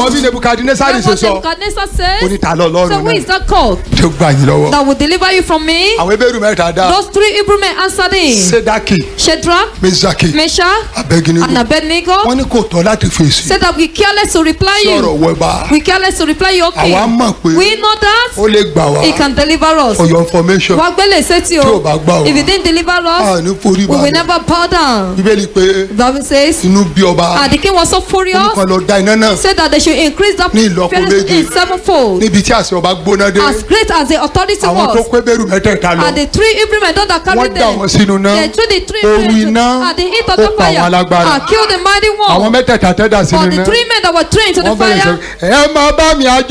ṣùgbọ́n bí nebukadnesari That's ṣe what sọ Nebuchadnezzar ó says. ní ta lọ So lọ́rùn who is náà that called tó gbà yín lọ́wọ́ that will deliver you from me? àwọn ebéèrú mẹ́ta dá Those three Hebrew men answered him. sedaki Shadrach, mezaki Meshach, abeginigo and Abednego wọ́n ní kò tọ́ láti fèsì said that we careless to reply sí ọ̀rọ̀ you. wẹba We careless to reply you, okay. àwa mọ̀ pé We know that ó lè gbà wá he can deliver us. for your information Wá gbélé sétí tí ò o. bá gbà wá If he didn't deliver a us, ní forí we will balẹ̀ never bow down. bíbélì pé The Bible says, inú bí ọba and the king was so furious, oníkan lọ da iná náà said that they should increase that Ní ìlọ́po furnace méje. in sevenfold. níbi tí àṣẹ ọba gbóná dé As great as the authority àwọn tó was, kó ebéèrú mẹ́tẹ̀ẹ̀ta lọ and the three Hebrew men those that wọ́n carried dà them, wọ́n sínú náà they threw the three Ooru men iná at the heat of ó the pa àwọn fire alágbára. and killed the mighty àwọn one. mẹ́tẹ̀ẹ̀ta tẹ́ dà sínú But the náà three men that were thrown into the wọ́n bẹ̀rẹ̀ fire, sọ ẹ máa bá mi àjọ